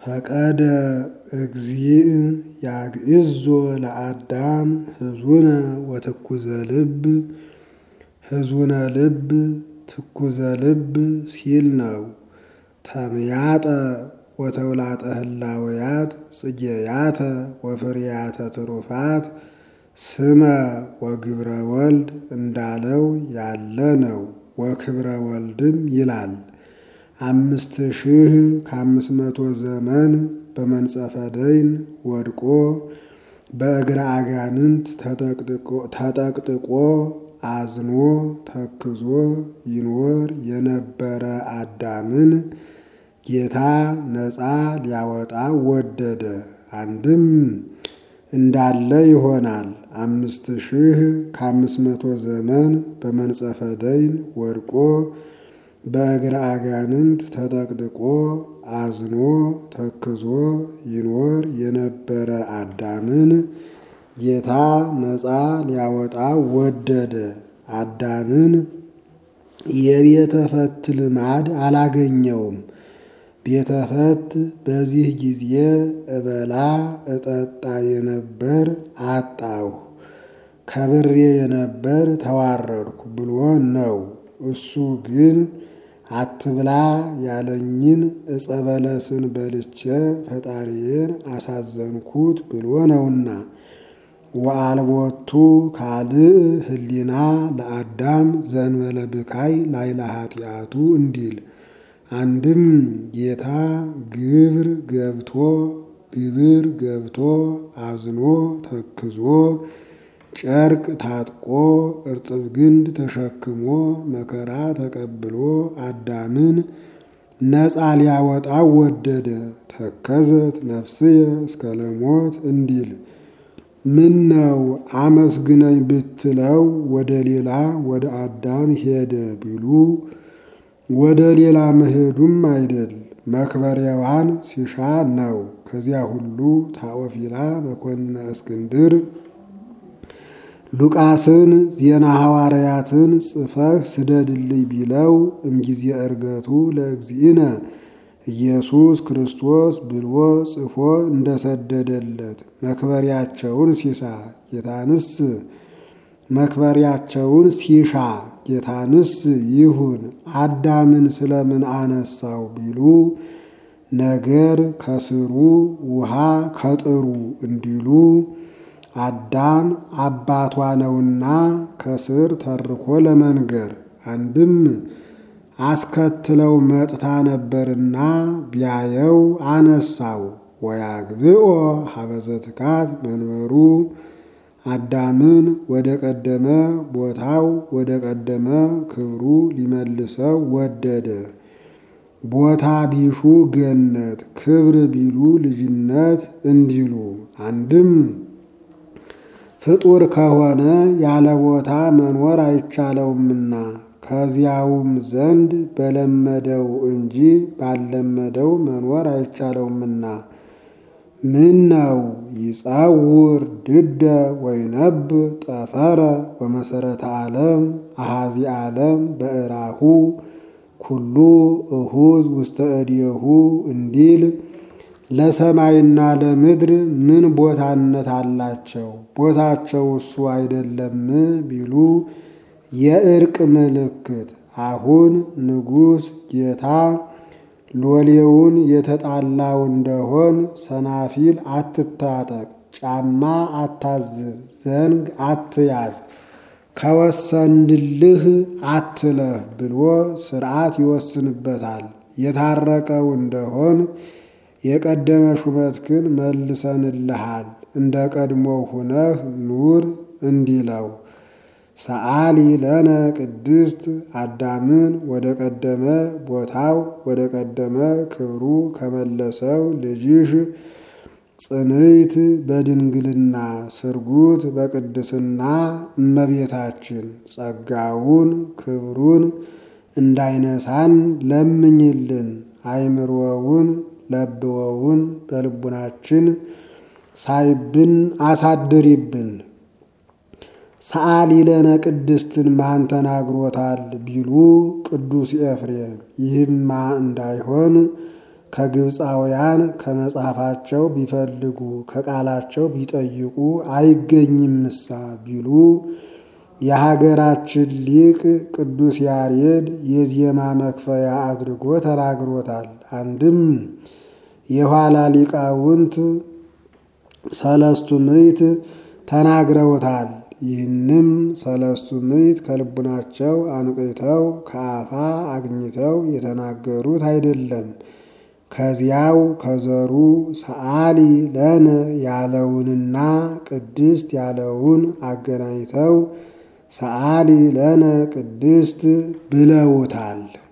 ፈቀደ እግዚእ ያግዕዞ ለአዳም ህዙነ ወትኩዘ ልብ ህዙነ ልብ ትኩዘ ልብ ሲል ነው። ተምያጠ ወተውላጠ ህላወያት ጽጌያተ ወፍርያተ ትሩፋት ስመ ወግብረ ወልድ እንዳለው ያለ ነው። ወክብረ ወልድም ይላል። አምስት ሺህ ከአምስት መቶ ዘመን በመንጸፈ ደይን ወድቆ በእግረ አጋንንት ተጠቅጥቆ አዝኖ ተክዞ ይኖር የነበረ አዳምን ጌታ ነፃ ሊያወጣ ወደደ። አንድም እንዳለ ይሆናል። አምስት ሺህ ከአምስት መቶ ዘመን በመንጸፈ ደይን ወድቆ በእግረ አጋንንት ተጠቅጥቆ አዝኖ ተክዞ ይኖር የነበረ አዳምን ጌታ ነፃ ሊያወጣ ወደደ። አዳምን የቤተ ፈት ልማድ አላገኘውም። ቤተ ፈት በዚህ ጊዜ እበላ እጠጣ የነበር አጣሁ፣ ከብሬ የነበር ተዋረድኩ ብሎ ነው። እሱ ግን አትብላ ያለኝን ዕፀ በለስን በልቼ ፈጣሪዬን አሳዘንኩት ብሎ ነውና። ወአልቦቱ ካልእ ህሊና ለአዳም ዘንበለ ብካይ ላይለ ኃጢአቱ እንዲል አንድም ጌታ ግብር ገብቶ ግብር ገብቶ አዝኖ ተክዞ ጨርቅ ታጥቆ እርጥብ ግንድ ተሸክሞ መከራ ተቀብሎ አዳምን ነፃ ሊያወጣው ወደደ። ተከዘት ነፍስየ እስከ ለሞት እንዲል ምን ነው አመስግነኝ ብትለው ወደ ሌላ ወደ አዳም ሄደ ቢሉ ወደ ሌላ መሄዱም አይደል መክበሪያዋን ሲሻ ነው። ከዚያ ሁሉ ታኦፊላ መኮንነ እስክንድር ሉቃስን ዜና ሐዋርያትን ጽፈህ ስደድልኝ ቢለው እምጊዜ ዕርገቱ ለእግዚእነ ኢየሱስ ክርስቶስ ብሎ ጽፎ እንደሰደደለት መክበሪያቸውን ሲሳ ጌታንስ መክበሪያቸውን ሲሻ ጌታንስ ይሁን አዳምን ስለምን አነሳው ቢሉ ነገር ከስሩ ውሃ ከጥሩ እንዲሉ አዳም አባቷ ነውና ከስር ተርኮ ለመንገር አንድም አስከትለው መጥታ ነበርና ቢያየው አነሳው። ወያግብኦ ሀበዘትካት መንበሩ አዳምን ወደ ቀደመ ቦታው ወደ ቀደመ ክብሩ ሊመልሰው ወደደ። ቦታ ቢሹ ገነት ክብር ቢሉ ልጅነት እንዲሉ አንድም ፍጡር ከሆነ ያለ ቦታ መኖር አይቻለውምና ከዚያውም ዘንድ በለመደው እንጂ ባልለመደው መኖር አይቻለውምና ምን ነው ይጸውር ድደ ወይነብር ጠፈረ ወመሰረተ ዓለም አሃዚ ዓለም በእራሁ ኩሉ እሁዝ ውስተ እዴሁ እንዲል ለሰማይና ለምድር ምን ቦታነት አላቸው? ቦታቸው እሱ አይደለም ቢሉ የእርቅ ምልክት አሁን ንጉሥ ጌታ ሎሌውን የተጣላው እንደሆን ሰናፊል አትታጠቅ፣ ጫማ አታዝብ፣ ዘንግ አትያዝ፣ ከወሰንድልህ አትለፍ ብሎ ሥርዓት ይወስንበታል። የታረቀው እንደሆን የቀደመ ሹመትክን መልሰንልሃል፣ እንደ ቀድሞ ሁነህ ኑር እንዲለው ሰአሊ ለነ ቅድስት አዳምን ወደ ቀደመ ቦታው ወደ ቀደመ ክብሩ ከመለሰው ልጅሽ ጽንዕት በድንግልና ስርጉት በቅድስና እመቤታችን ጸጋውን ክብሩን እንዳይነሳን ለምኝልን። አይምሮውን ለብወውን በልቡናችን ሳይብን አሳድሪብን። ሰአሊ ለነ ቅድስትን ማን ተናግሮታል ቢሉ ቅዱስ ኤፍሬም። ይህማ እንዳይሆን ከግብፃውያን ከመጽሐፋቸው ቢፈልጉ ከቃላቸው ቢጠይቁ አይገኝምሳ ቢሉ የሀገራችን ሊቅ ቅዱስ ያሬድ የዜማ መክፈያ አድርጎ ተናግሮታል። አንድም የኋላ ሊቃውንት ሰለስቱ ምዕት ተናግረውታል። ይህንም ሰለስቱ ምዕት ከልቡናቸው አንቅተው ከአፋ አግኝተው የተናገሩት አይደለም። ከዚያው ከዘሩ ሰዓሊ ለነ ያለውንና ቅድስት ያለውን አገናኝተው ሰዓሊ ለነ ቅድስት ብለውታል።